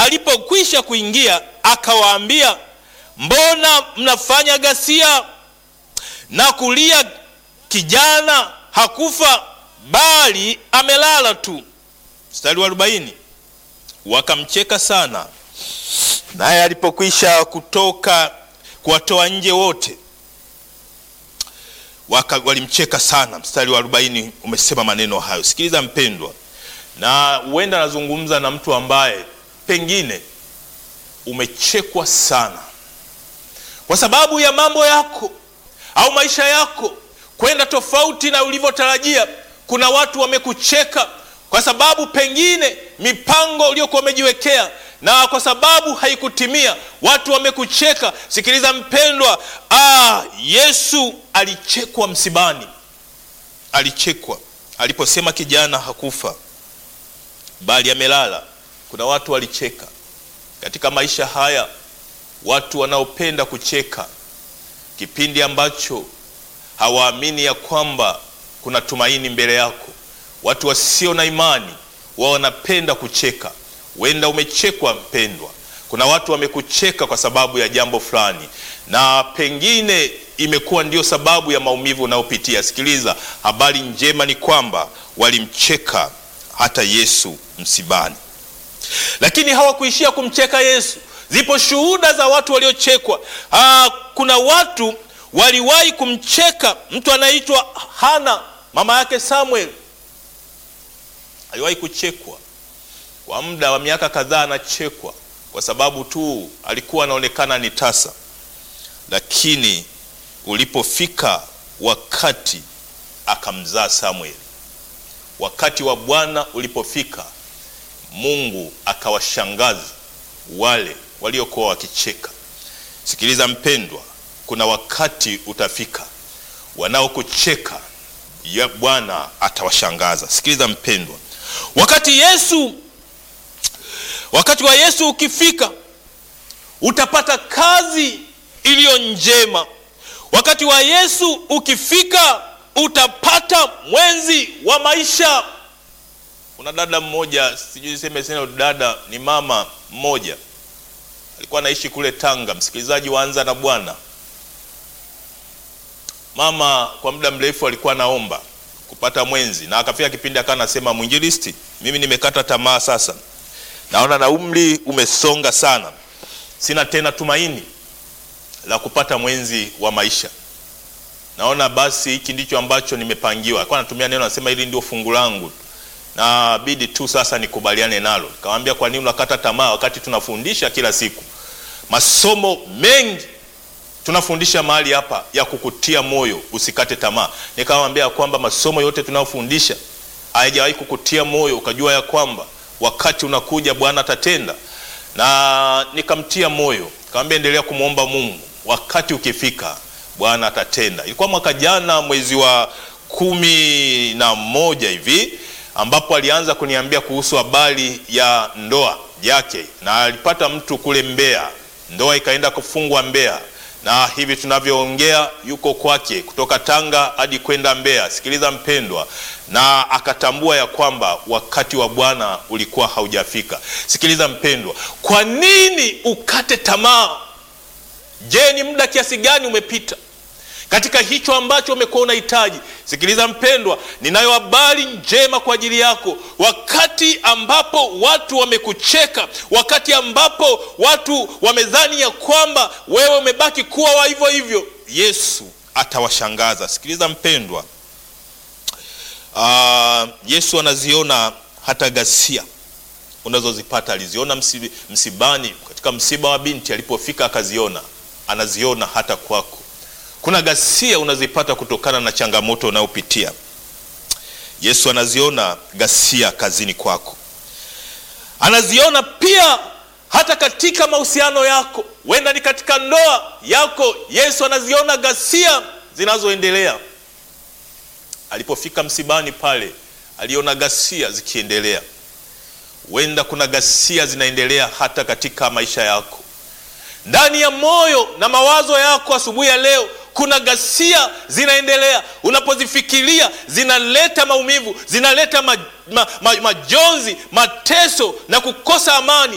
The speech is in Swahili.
alipokwisha kuingia akawaambia, mbona mnafanya ghasia na kulia? Kijana hakufa bali amelala tu. Mstari wa arobaini, wakamcheka sana, naye alipokwisha kutoka kuwatoa nje wote waka, walimcheka sana. Mstari wa arobaini umesema maneno hayo. Sikiliza mpendwa, na huenda anazungumza na mtu ambaye pengine umechekwa sana kwa sababu ya mambo yako au maisha yako kwenda tofauti na ulivyotarajia. Kuna watu wamekucheka kwa sababu pengine mipango uliyokuwa umejiwekea na kwa sababu haikutimia, watu wamekucheka. Sikiliza mpendwa, ah, Yesu alichekwa msibani, alichekwa aliposema kijana hakufa bali amelala. Kuna watu walicheka katika maisha haya, watu wanaopenda kucheka kipindi ambacho hawaamini ya kwamba kuna tumaini mbele yako. Watu wasio na imani wao wanapenda kucheka. Huenda umechekwa mpendwa, kuna watu wamekucheka kwa sababu ya jambo fulani, na pengine imekuwa ndio sababu ya maumivu unayopitia. Sikiliza, habari njema ni kwamba walimcheka hata Yesu msibani, lakini hawakuishia kumcheka Yesu. Zipo shuhuda za watu waliochekwa. Aa, kuna watu waliwahi kumcheka mtu anaitwa Hana, mama yake Samuel aliwahi kuchekwa kwa muda wa miaka kadhaa, anachekwa kwa sababu tu alikuwa anaonekana ni tasa, lakini ulipofika wakati akamzaa Samuel, wakati wa Bwana ulipofika, Mungu akawashangaza wale waliokuwa wakicheka. Sikiliza mpendwa, kuna wakati utafika, wanaokucheka ya Bwana atawashangaza. Sikiliza mpendwa, wakati Yesu wakati wa Yesu ukifika, utapata kazi iliyo njema. Wakati wa Yesu ukifika, utapata mwenzi wa maisha. Kuna dada mmoja, sijui seme sena, dada ni mama mmoja, alikuwa anaishi kule Tanga. Msikilizaji waanza na Bwana, mama kwa muda mrefu alikuwa anaomba kupata mwenzi, na akafika kipindi akawa anasema, mwinjilisti, mimi nimekata tamaa sasa naona na umri umesonga sana, sina tena tumaini la kupata mwenzi wa maisha. Naona basi hiki ndicho ambacho nimepangiwa. Alikuwa anatumia neno, anasema hili ndio fungu langu, na bidi tu sasa nikubaliane nalo. Nikamwambia, kwa nini unakata tamaa wakati tunafundisha kila siku masomo mengi tunafundisha mahali hapa ya kukutia moyo usikate tamaa. Nikamwambia kwamba masomo yote tunayofundisha haijawahi kukutia moyo ukajua ya kwamba wakati unakuja Bwana atatenda. Na nikamtia moyo, nikamwambia endelea kumwomba Mungu, wakati ukifika Bwana atatenda. Ilikuwa mwaka jana mwezi wa kumi na moja hivi ambapo alianza kuniambia kuhusu habari ya ndoa yake, na alipata mtu kule Mbeya, ndoa ikaenda kufungwa Mbeya na hivi tunavyoongea yuko kwake kutoka Tanga hadi kwenda Mbeya. Sikiliza mpendwa, na akatambua ya kwamba wakati wa Bwana ulikuwa haujafika. Sikiliza mpendwa, kwa nini ukate tamaa? Je, ni muda kiasi gani umepita katika hicho ambacho umekuwa unahitaji? Sikiliza mpendwa, ninayo habari njema kwa ajili yako. Wakati ambapo watu wamekucheka, wakati ambapo watu wamedhani ya kwamba wewe umebaki kuwa wa hivyo hivyo, Yesu atawashangaza. Sikiliza mpendwa, uh, Yesu anaziona hata ghasia unazozipata. Aliziona msibi, msibani, katika msiba wa binti alipofika akaziona, anaziona hata kwako kuna ghasia unazipata kutokana na changamoto unayopitia. Yesu anaziona ghasia kazini kwako, anaziona pia hata katika mahusiano yako, wenda ni katika ndoa yako. Yesu anaziona ghasia zinazoendelea. Alipofika msibani pale, aliona ghasia zikiendelea. Wenda kuna ghasia zinaendelea hata katika maisha yako, ndani ya moyo na mawazo yako. Asubuhi ya leo kuna ghasia zinaendelea. Unapozifikiria zinaleta maumivu, zinaleta ma, ma, ma, majonzi, mateso na kukosa amani.